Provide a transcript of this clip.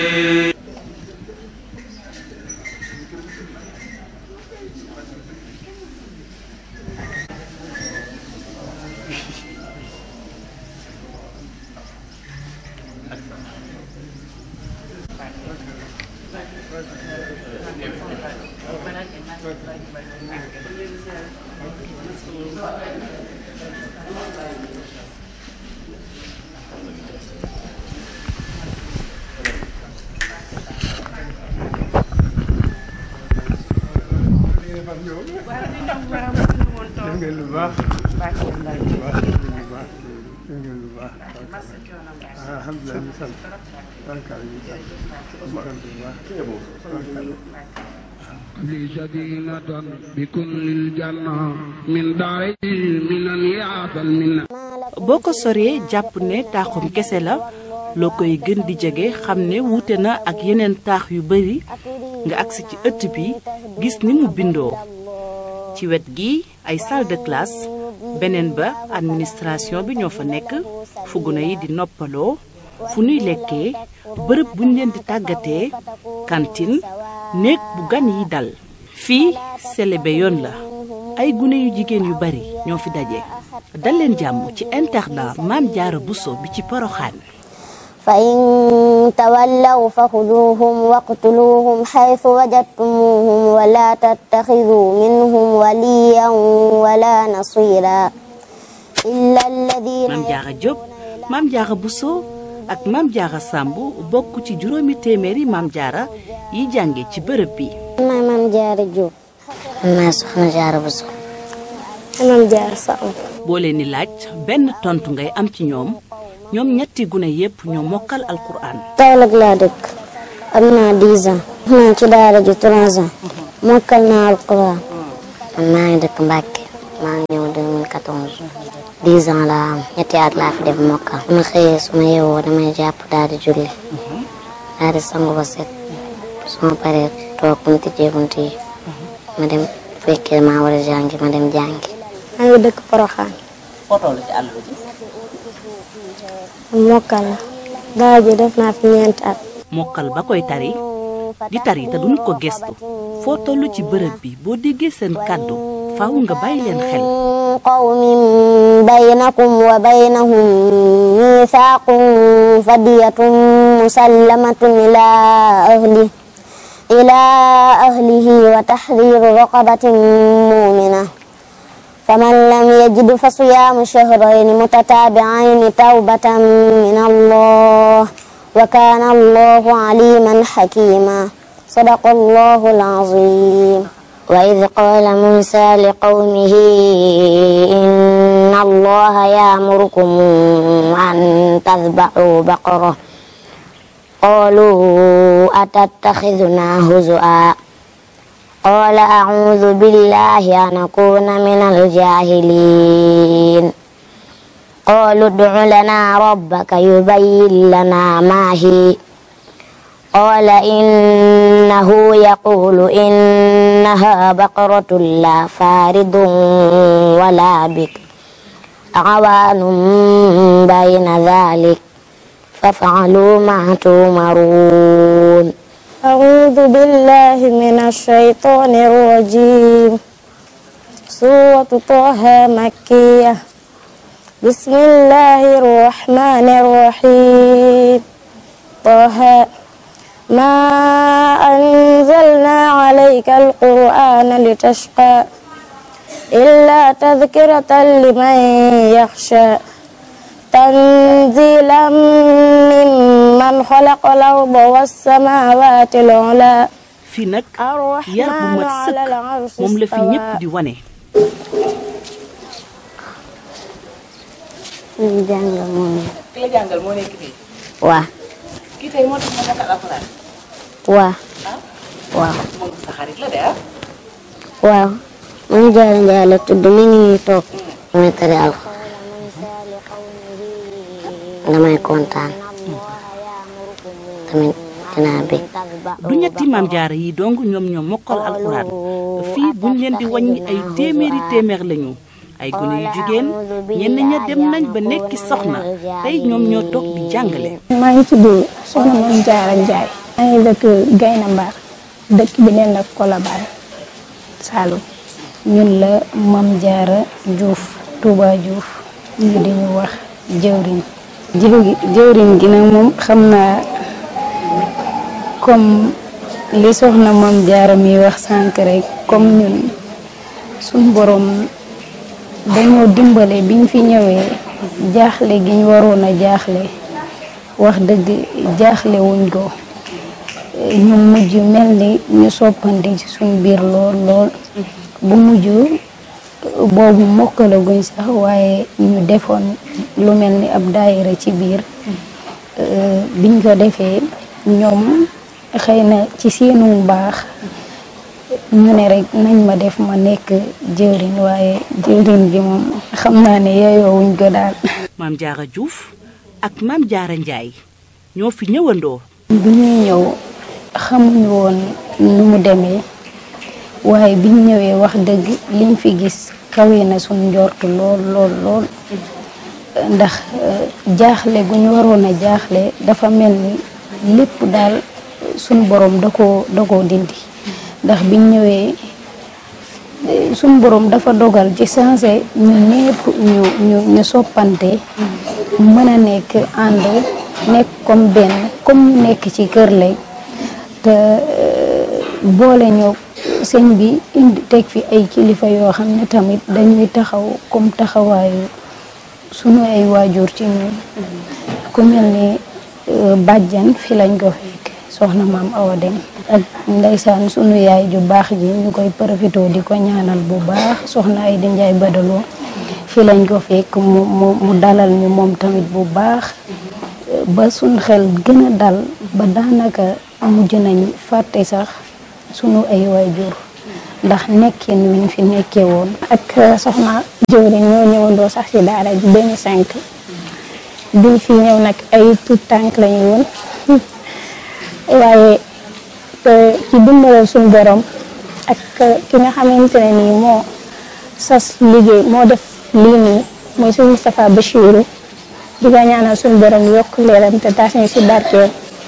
def ngeen lu baax lu baax lu baax def ngeen lu baax alhamdulilah ñu sant barkaal ñu sant ñu sant bu baax لي سكينة بكل الجنة من داري من يعطى المنة boo ko soree jàpp ne taaxum kese la loo koy gën di jege xam ne wuute na ak yeneen taax yu bari nga agsi ci ëtt bi gis ni mu bindoo ci wet gi ay salle de classe beneen ba administration bi ñoo fa nekk fu gune yi di noppaloo fu nuy lekkee bërëb buñ leen di tàggatee cantine néeg bu gan yi dal fii selebe yoon la ay gune yu jigéen yu bari ñoo fi daje dal leen jàmm ci internat Maam Jaara Buso bi ci Poroxaan فإن تولوا فخذوهم واقتلوهم حيث وجدتموهم ولا تتخذوا منهم وليا ولا نصيرا إلا الذين Maam Jaara Jóob Maam Jaara Buso ak Maam Jaara Sàmb bokk ci juróomi téeméeri Maam Jaara yi jànge ci bërëb bi maay Maam Jaara Jóob maa soxna Jaara Buso Maam Jaara Samb boo leen di laaj benn tontu ngay am ci ñoom ñoom ñetti gune yépp ñoo mokkal alquran Kaolack laa dëkk am naa 10 ans naa ci daara ji 3 ans mokkal naa alquran man maa ngi dëkk Mbàkke maa ngi ñëw 2014 10 ans laa am ñetti at laa fi def mokkal su ma xëyee su ma yeewoo damay jàpp daal di julli daal di sangu ba set su ma paree toog bu ñu tijjee bunt yi ma dem fekkee maa war a jàngi ma dem jàngi maa ngi dëkk Poroxaan foo toll ci àll bi mokkal la daara ji def naa fi ñeenti at mokkal ba koy tari di tari te duñu ko gestu foo toll ci bërëb bi boo déggee seen kàddu faaw nga bàyyi leen xel قوم بينكم وبينهم ميثاق فدية مسلمة إلى أهله إلى أهله وتحرير رقبة مؤمنة فمن لم يجد فصيام شهرين متتابعين توبة من الله وكان الله عليما حكيما صدق الله العظيم وإذ قال موسى لقومه إن الله يأمركم أن تذبحوا بقرة قالوا أتتخذنا هزؤا قال أعوذ بالله أن أكون من الجاهلين قالوا ادع لنا ربك يبين لنا ما هي قال إنه يقول إنها بقرة لا فارض ولا بك عوان بين ذلك فافعلوا ما تؤمرون أعوذ بالله من الشيطان الرجيم سورة طه مكية بسم الله الرحمن الرحيم طه ما أنزلنا عليك القرآن لتشقى إلا تذكرة لمن يخشى تنزيلا ممن خلق الأرض والسماوات العلى fii nag yar bu mat sëkk moom la fi ñépp di wane ñu jàngal moom ki la jàngal moo nekk fii waa kii tey moo tax ma mokkal alxuraan waa waaw moom sa xarit la de ah waaw man jaara njaay la tudd mi ngi nii toog damay tari alxuraan damay kontaan tamit dinaa bég du ñetti maam jaara yi dong ñoom ñoo mokkal alxuraan fii buñ leen di wàññi ay téeméeri téeméer lañu ay gone yu jigéen ñenn ña dem nañ ba nekki soxna tey ñoom ñoo toog di jàngale. maa ngi tudd soxna Mame Diarra Ndiaye. maa ngi dëkk Gayna Mbar dëkk bi neen la Colobane Saloum ñun la Mame Diarra Diouf Touba Diouf ñu di ñu wax jëwriñ jëwri jëwriñ gi nag moom xam naa comme li soxna Mame Diarra mi wax sànq rek comme ñun suñ borom dañoo dimbale biñ fi ñëwee jaaxle gi ñu waroon a jaaxle wax dëgg jaaxle wuñ ko ñu mujj mel ni ñu soppandi ci suñ biir lool lool bu mujj boobu mokkalaguñ sax waaye ñu defoon lu mel ni ab daayira ci biir biñ ko defee ñoom xëy na ci seenu baax ñu ne rek nañ ma def ma nekk jëwriñ waaye jëwriñ bi moom xam naa ne yeyoowuñ ko daal Mame Diarra Diouf ak Mame Diarra Ndiaye ñoo fi ñëwandoo. bi ñuy ñëw xamuñu woon nu mu demee waaye biñ ñëwee wax dëgg liñ fi gis kawe na suñ njortu lool lool lool ndax jaaxle gu ñu waroon a jaaxle dafa mel ni lépp daal suñ borom da koo da koo dindi ndax biñ ñëwee suñ borom dafa dogal ci sensé ñu ñépp ñu ñu ñu soppante mën a nekk ànd nekk comme benn comme ñu nekk ci kër lay te boole ñoo sëñ bi indi teg fi ay kilifa yoo xam ne tamit dañuy taxaw comme taxawaayu sunu ay waajur ci ñun ku mel ni bàjjan fi lañ ko fekk soxna maam Awa Dem ak ndeysaan sunu yaay ju baax ji ñu koy profité di ko ñaanal bu baax soxna ay di njaay badaloo fi lañ ko fekk mu mu mu dalal ñu moom tamit bu baax ba suñ xel gën a dal ba daanaka mujj nañ fàtte sax sunu ay waajur ndax nekkin wiñ fi nekkee woon ak soxna jëwriñ ñoo ñëwandoo sax ci daara ji 2005 biñ fi ñëw nag ay tout tànk lañu woon waaye ci dimbalal suñu borom ak ki nga xamante ne nii moo sas liggéey moo def lii nii mooy suñu Moustapha Bachirou di ko ñaanal suñu borom yokk leeram te taas ñu si barkeel